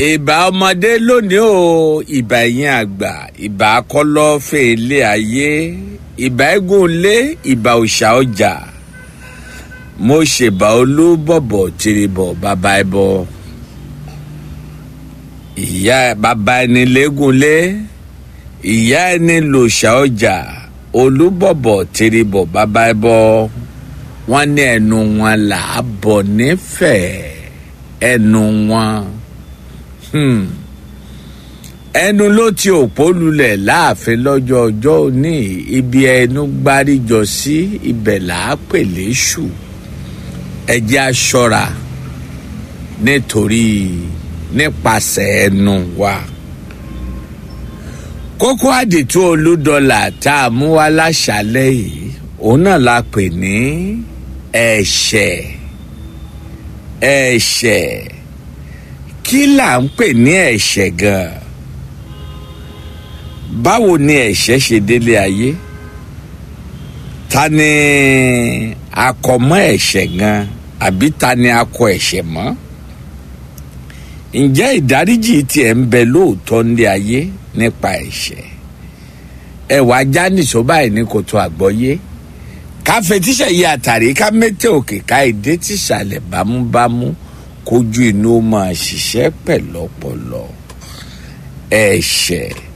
ìbà ọmọdé lónìí o ìbà ẹ̀yìn àgbà ìbà kọlọ́fẹ̀ ilé ayé ìbà eégún ilé ìbà òòṣà ọjà mo ṣèbà olúbọ̀bọ̀ tìrìbọ̀ bàbá ẹbọ ìyá bàbá ẹni lẹ́gúnlé ìyá ẹni lòòṣà ọjà olúbọ̀bọ̀ tìrìbọ̀ bàbá ẹbọ wọn ní ẹnu wọn là á bọ̀ nífẹ̀ẹ́ ẹnu wọn hmm. ẹnu ló ti òpó lulẹ̀ láàfin lọ́jọ́ ọjọ́ òní ibi ẹnu gbáríjọ sí ibẹ̀ là á pè léṣù ẹ jẹ́ a ṣọ́ra nítorí nípasẹ̀ ẹnu wa kókó àdìtú olúdọlà tá a mú wá láṣálẹ́ yìí òun náà la pè ní ẹ̀ṣẹ̀ ẹ̀ṣẹ̀ kí là ń pè ní ẹ̀ṣẹ̀ gan-an báwo ni ẹ̀ṣẹ̀ ṣe délé ayé ta ni akọmọ ẹ̀ṣẹ̀ gan àbí ta ni akọ ẹ̀ṣẹ̀ mọ́ ǹjẹ́ ìdáríjì tiẹ̀ ń bẹ lóòótọ́ nílé ayé nípa ẹ̀ṣẹ̀ ẹ̀wà jánìṣó báyìí ní kòtò àgbọ́yé ká fetíṣẹ̀ yí àtàrí ká mẹ́tẹ̀ òkè ká èdè tìṣàlẹ̀ bámúbámú kójú inú máa ṣiṣẹ́ pẹ̀lọ́pọ̀lọ́ ẹ̀ṣẹ̀